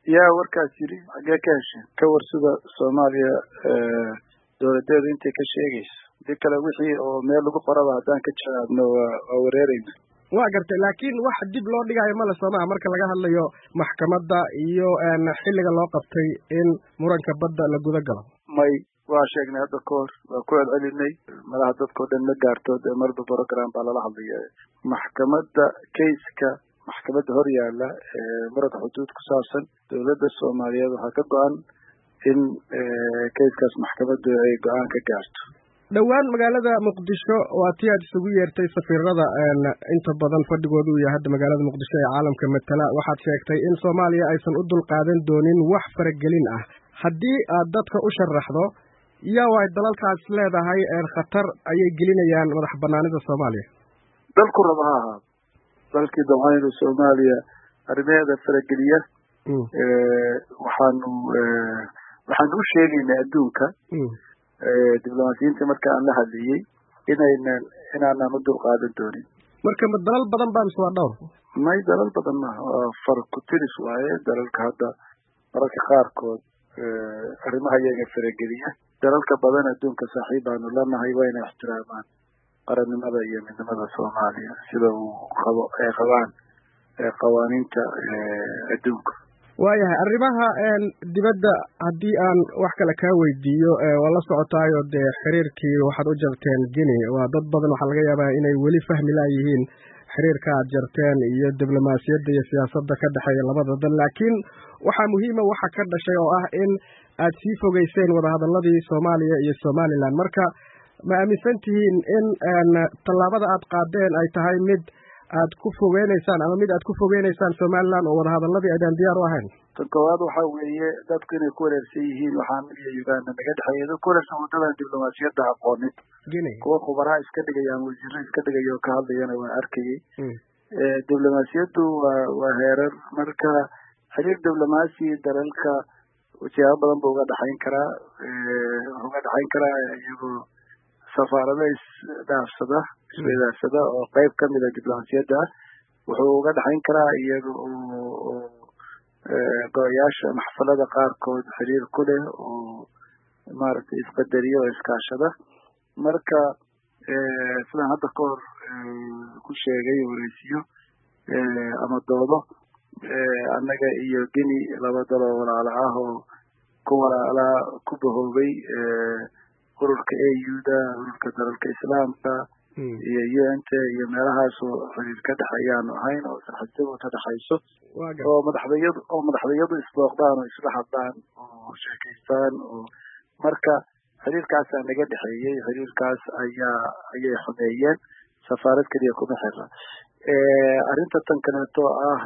yaa warkaas yiri xaggee ka hesheen ka war sida soomaaliya dowladeedu intay ka sheegayso hadii kale wixii oo meel lagu qoraba haddaan ka jawaabno waa waa wareereyna waa gartay laakiin wax dib loo dhigaayo male soomaha marka laga hadlayo maxkamadda iyo xilliga loo qabtay in muranka badda la guda galo may waa sheegnay hadda ka hor waa ku celcelinay malaha dadkao dhan ma gaarto dee marba program baa lala hadlaya maxkamadda kayska maxkamadda hor yaalla muranka xuduud ku saabsan dowladda soomaaliyeed waxaa ka go-an in kayskaas maxkamaddu ay go-aan ka gaarto dhowaan magaalada muqdisho waa tii aad isugu yeertay safiirada inta badan fadhigoodu uu yahay hadda magaalada muqdisho ee caalamka matala waxaad sheegtay in soomaaliya aysan u dulqaadan doonin wax faragelin ah haddii aad dadka u sharaxdo yaa way dalalkaas leedahay khatar ayay gelinayaan madax banaanida soomaaliya dalku raba ha ahaado dalkii dabcaynu soomaaliya arrimaheeda farageliya waxaanu waxaanu u sheegaynaa adduunka diblomaasiyiinta marka aan la hadlayey inaynan inaanan u dulqaadan doonin marka ma dalal badan baa mise waa dhowr may dalal badan maaha waa far ku tiris waaye dalalka hadda mararka qaarkood arrimaha iyaga farageliya dalalka badan adduunka saaxiib baanu lanahay wayna ixtiraamaan qarannimada iyo midnimada soomaaliya sida uu qabo ay qabaan qawaaniinta adduunka waayahay arrimaha dibadda haddii aan wax kale kaa weydiiyo waa la socotaayo dee xiriirkii waxaad u jarteen guinea waa dad badan waxaa laga yaabaa inay weli fahmi laayihiin xiriirka aad jarteen iyo diblomaasiyadda iyo siyaasadda ka dhexeeya labada dal laakiin waxaa muhiima waxa ka dhashay oo ah in aad sii fogeyseen wadahadalladii soomaaliya iyo somalilan marka ma aaminsan tihiin in tallaabada aad qaadeen ay tahay mid aad ku fogeynaysaan ama mid aad ku fogeynaysaan somaliland oo wadahadaladii aydaan diyaar u ahayn tan koowaad waxa weeye dadku inay ku wareersan yihiin waxaa midiya uganda naga dhexeeya dad ku wareersan waddadan diblomaasiyadda aqoonid kuwa khubaraha iska dhigayaan wasiiro iska dhigaya oo ka hadlayana waa arkayay diblomaasiyaddu waa waa heerar marka xiriir diblomaasi dalalka siyaabo badan ba uga dhexayn karaa uga dhexayn karaa iyagoo safaarado isdhaafsada isweydaarsada oo qayb ka mida diblomaasiyadda ah wuxuu uga dhexayn karaa iyaga oo go-yaasha maxfalada qaarkood xiriir ku leh oo maaragtay isqadariyo oo iskaashada marka sidaan hadda ka hor ku sheegay wareysiyo ama doodo annaga iyo guinea laba daloo walaalo ah oo ku walaalaa ku bahoobay ururka a u da ururka dalalka islaamka iyo u n t iyo meelahaasoo xiriir ka dhexeeyaanu ahayn oo sarxajadu ka dhexayso oo madaxdayadu oo madaxdayadu isbooqdaan oo isla hadlaan oo sheekaystaan oo marka xiriirkaasaa naga dhexeeyey xiriirkaas ayaa ayay xumeeyeen safaarad keliya kuma xira arrinta tan kaleeto ah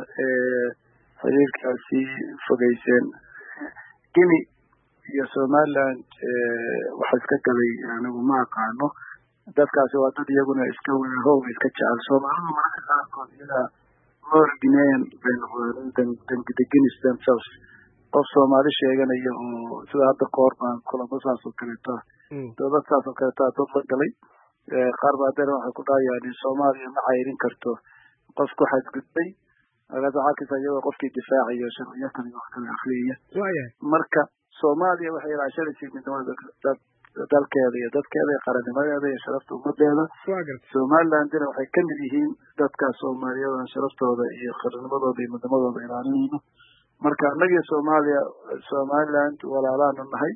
xiriirkaasi fogeyseen guinea iyo somaliland waxa iska galay anigu ma aqaano dadkaasi waa dad iyaguna iska weerahooga iska jecel soomaalidu mararka qaarkood iyadaa more guinean bay noqdeen than the guineas themselves qof soomaali sheeganaya oo sida hadda kahor baan kulamo saas oo kaleeto dowlad saas oo kaleeto a dad la galay qaar baa dana waxay ku dhahayaan soomaaliya ma cayrin karto qof ku xadgudbay markaas waxaa kasa iyagoo qofkii difaacayo sharciyo kale wax kale akriyaya marka soomaaliya waxay ilaashanaysay midnimada dalkeeda iyo dadkeeda iyo qarannimadeeda iyo sharafta ummadeeda somalilandina waxay ka mid yihiin dadka soomaaliyada sharaftooda iyo qarannimadooda iyo midnimadooda ilaalinayno marka annagii soomaaliya somaliland walaalaanu nahay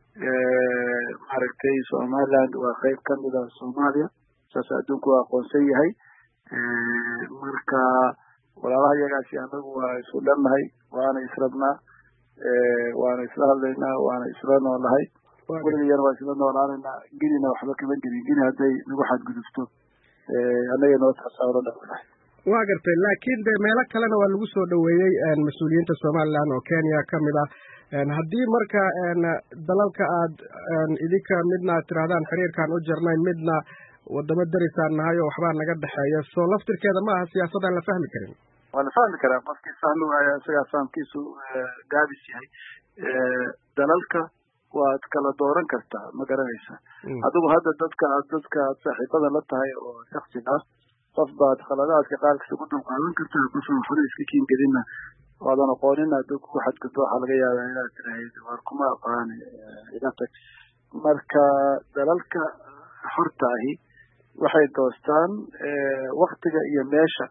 maaragtay somaliland waa qayb kamida soomaaliya saas adduunku waa aqoonsan yahay marka walaalaha iyagaasi annagu waa isu dhannahay waana israbnaa waana isla hadlaynaa waana isla noolahay weligayana waa isla noolaanaynaa ginina waxba kama gelin gini hadday nagu xadgudubto annaga noo tasaaro dhawanahay waa gartay laakiin de meelo kalena waa lagu soo dhoweeyey mas-uuliyiinta somaliland oo kenya ka mid ah haddii marka dalalka aad idinka midna aad tirahdaan xiriirkaan u jarnay midna wadamo darisaan nahay oo waxbaa naga dhexeeya soo laftirkeeda ma aha siyaasadaan la fahmi karin waa la fahmi karaa qofkii fahmi waayo isagaa fahamkiisu gaabis yahay dalalka waad kala dooran kartaa ma garanaysa adigu hadda dadka aad dadka aad saaxiibada la tahay oo shaksi ah qof baad khaladaadka qaarkiisa ku dulqaadan kartaa qof waxna iska kiingelina waadan aqoonin hadduu kugu xadgudbo waxaa laga yaabaa inaad tiraahid war kuma aqaani iga tag marka dalalka xorta ahi waxay doostaan waktiga iyo meesha